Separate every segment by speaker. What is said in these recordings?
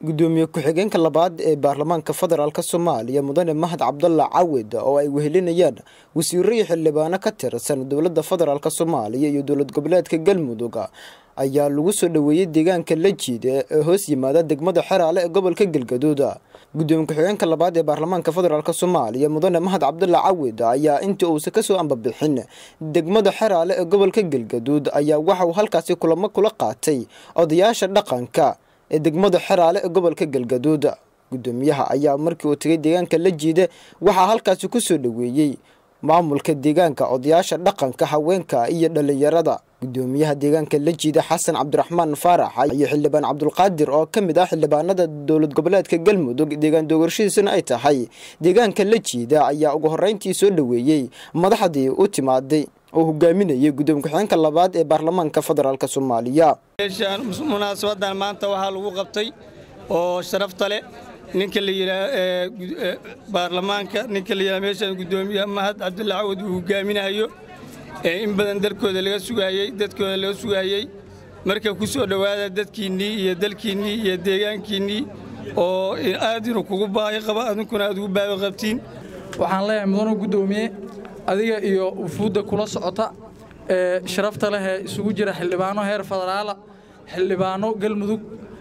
Speaker 1: gudoomiye ku-xigeenka labaad ee baarlamaanka federaalk soomaaliya mudane mahad cabdalla cawid oo ay wehelinayaan wasiiro iyo xildhibaano ka tirsan dowladda federaalk soomaaliya iyo dowlad goboleedka galmudug ayaa lagu soo dhoweeyey deegaanka lajiid ee hoos yimaada degmada xeraale ee gobolka galgaduud gudoomiye ku-xigeenka labaad ee baarlamaanka federaalk soomaaliya mudane mahad cabdalla cawid ayaa intii uusa kasoo ambabixin degmada xeraale ee gobolka galgaduud ayaa waxa uu halkaasi kulamo kula qaatay odayaasha dhaqanka ee degmada xeraale ee gobolka galgaduud gudoomiyaha ayaa markii uu tegay deegaanka lajiide waxaa halkaasi kusoo dhoweeyey maamulka deegaanka odayaasha dhaqanka haweenka iyo dhalinyarada gudoomiyaha deegaanka lajiide xasan cabdiraxmaan faarax iyo xildhibaan cabdulqaadir oo ka mid ah xildhibaanada dowlad goboleedka galmudug deegaan doogashadiisuna ay tahay deegaanka lajiida ayaa ugu horeyntii soo dhoweeyey madaxdii u timaaday oo hogaaminayay gudoomiye ku-xigeenka labaad ee baarlamaanka federaalk soomaaliya
Speaker 2: munaasabadan maanta waxaa lagu qabtay oo sharafta leh ninka la yidhaa baarlamaanka ninka la yidhaha meeshaan gudoomiyaha mahad cabdulla cawad uu hogaaminayo in badan dalkooda laga sugaayey dadkooda laga sugaayey marka ku soo dhowaada dadkiinnii iyo dalkiinnii iyo deegaankiinnii oo aad inuu kugu baahi qaba adinkuna aad ugu baahi qabtiin
Speaker 3: waxaan leeyahay mudanu guddoomiye adiga iyo ufuudda kula socota ee sharafta leh ee isugu jira xildhibaano heer federaala xildhibaano galmudug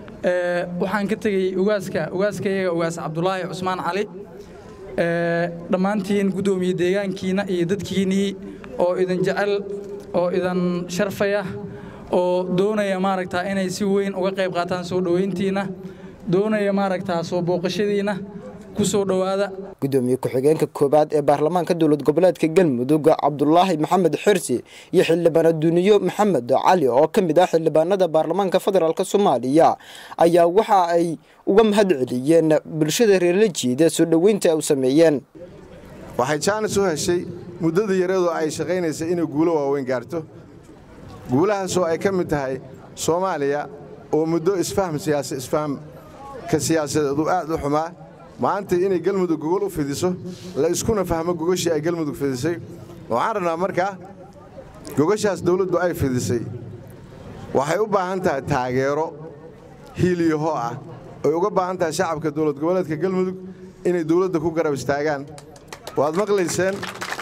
Speaker 3: waxaan ka tegey ugaaska ugaaskayaga ugaas cabdulaahi cusmaan cali dhammaantiin guddoomiye deegaankiina iyo dadkiinnii oo idin jecel oo idin sharfaya oo doonaya maaragtaa inay si weyn uga qayb qaataan soo dhowayntiinna doonaya maaragtaa soo booqashadiinna ku soo dhowaada
Speaker 1: gudoomiye ku-xigeenka koowaad ee baarlamaanka dowlad goboleedka galmudug cabdulaahi maxamed xirsi iyo xildhibaan aduniyo maxamed cali oo ka mid ah xildhibaanada baarlamaanka federaalk soomaaliya ayaa waxa ay uga mahad celiyeen bulshada reer lajiida soo dhoweynta ay u sameeyeen
Speaker 4: waxay jaanis u heshay muddada yareedoo ay shaqaynaysay inay guulo waaweyn gaarto guulahaasoo ay ka mid tahay soomaaliya oo muddo isfahm siyaasa isfahamka siyaasadeedu aad u xumaa maanta inay galmudug gogol u fidiso la iskuna fahmo gogashii ay galmudug fidisay waxaan rabnaa markaa gogashaas dawladdu ay fidisay waxay u baahan tahay taageero hiiliyaho ah ay uga baahan tahay shacabka dowlad goboleedka galmudug inay dawladda ku garab istaagaan waad maqlayseen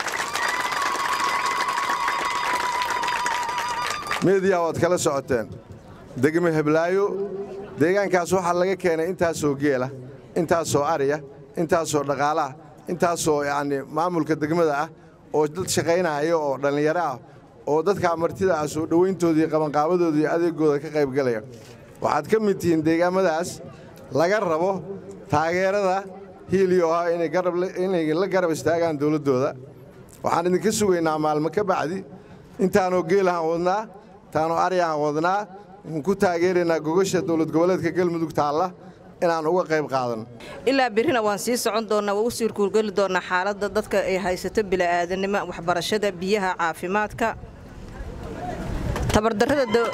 Speaker 4: meediya waad kala socoteen degme heblaayo deegaankaas waxaa laga keenay intaasoo geela intaasoo ariya intaasoo dhaqaalaah intaasoo yacni maamulka degmada ah oo dad shaqaynaya oo dhallinyaro ah oo dadkaa martida ah soo dhowayntoodii qabanqaabadoodii adeegooda ka qaybgalaya waxaad ka mid tihiin deegaamadaas laga rabo taageerada hiiliyo ah inay la garab istaagaan dowladdooda waxaan idinka sugaynaa maalmo ka bacdi intaanoo geelahaan wadnaa intaanoo aryahaan wadnaa waxaan ku taageeraynaa gogasha dowlad goboleedka galmudug taalla inaan uga qayb qaadan
Speaker 5: ilaa birrina waan sii socon doonnaa waa u sii kuurgeli doonnaa xaaladda dadka ay haysato bila'aadanimo waxbarashada biyaha caafimaadka tabardarrada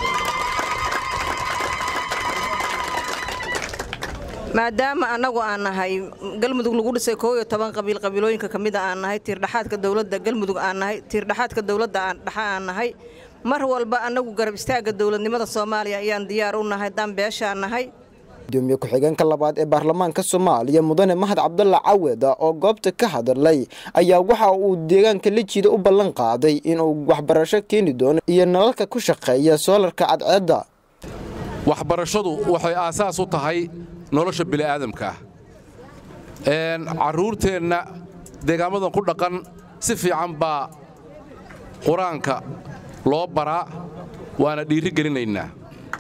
Speaker 5: maadaama annagu aan nahay galmudug lagu dhisay koo iyo toban qabiil qabiilooyinka ka mida aan nahay tiirdhaxaadka dowladda galmudug aan nahay tiirdhaxaadka dowladda aan dhaxa aan nahay mar walba annagu garab istaagga dowladnimada soomaaliya ayaan diyaar u nahay daan beeshaan nahay
Speaker 1: gudoomiye ku-xigeenka labaad ee baarlamaanka soomaaliya mudane mahad cabdalla cawed oo goobta ka hadlay ayaa waxa uu deegaanka lajiida u ballan qaaday inuu waxbarasho keeni doono iyo nalalka ku shaqeeya soolarka cadceedda
Speaker 6: waxbarashadu waxay aasaas u tahay nolosha bini'aadamka carruurteenna deegaamadan ku dhaqan si fiican baa qur-aanka loo baraa waana dhiiri gelinaynaa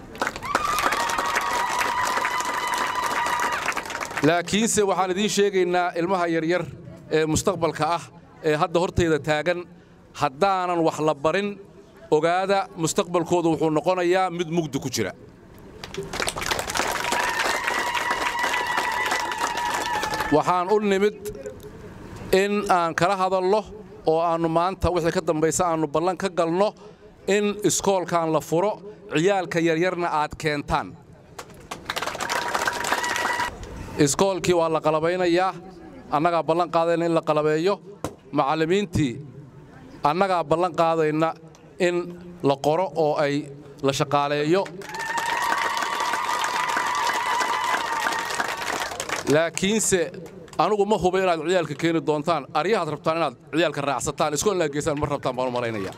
Speaker 6: laakiinse waxaan idiin sheegaynaa ilmaha yaryar ee mustaqbalka ah ee hadda hortayda taagan haddaanan wax la barin ogaada mustaqbalkooda wuxuu noqonayaa mid mugdi ku jira waxaan u nimid in aan kala hadalno oo aannu maanta wixii ka dambaysa aannu ballan ka galno in iskoolkan la furo ciyaalka yaryarna aad keentaan iskoolkii waa la qalabaynayaa annagaa ballan qaadayna in la qalabeeyo macallimiintii annagaa ballan qaadayna in la qoro oo ay la shaqaaleeyo laakiinse anugu ma huba inaad ciyaalka keeni doontaan aryahaad rabtaan inaad ciyaalka raacsataan iskoolnaa geysaan ma rabtaan baan u malaynaya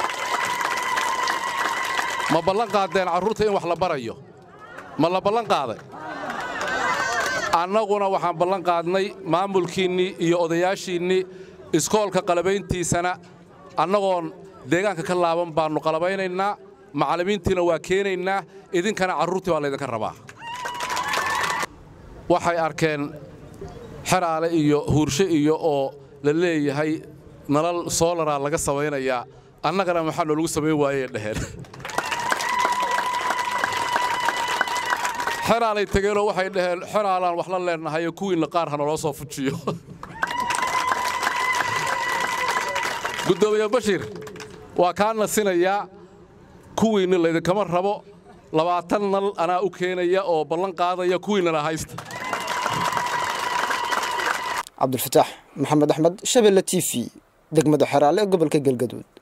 Speaker 6: ma ballan qaadeen carruurta in wax la barayo ma la ballan qaaday annaguna waxaan ballan qaadnay maamulkiinnii iyo odayaashiinnii iskoolka qalabayntiisana annagoon deegaanka ka laaban baannu qalabaynaynaa macallimiintiina waa keenaynaa idinkana carruurtii baa laydinka rabaa waxay arkeen xeraale iyo huurshe iyo oo la leeyahay nalal soolaraa laga samaynayaa annagana maxaa noolagu samayn waayey dheheen xeraalay tegeenoo waxay dhaheen xeraalaan wax la leennahayo kuwiinna qaar ha naloo soo fujiyo guddoomiye bashiir waa kaa nasinayaa kuwiinna laydinkama rabo labaatan nal anaa u keenaya oo ballan qaadaya kuwiinnana haysta
Speaker 1: cabdulfataax maxamed axmed shabelle t v degmada xeraale ee gobolka galgaduud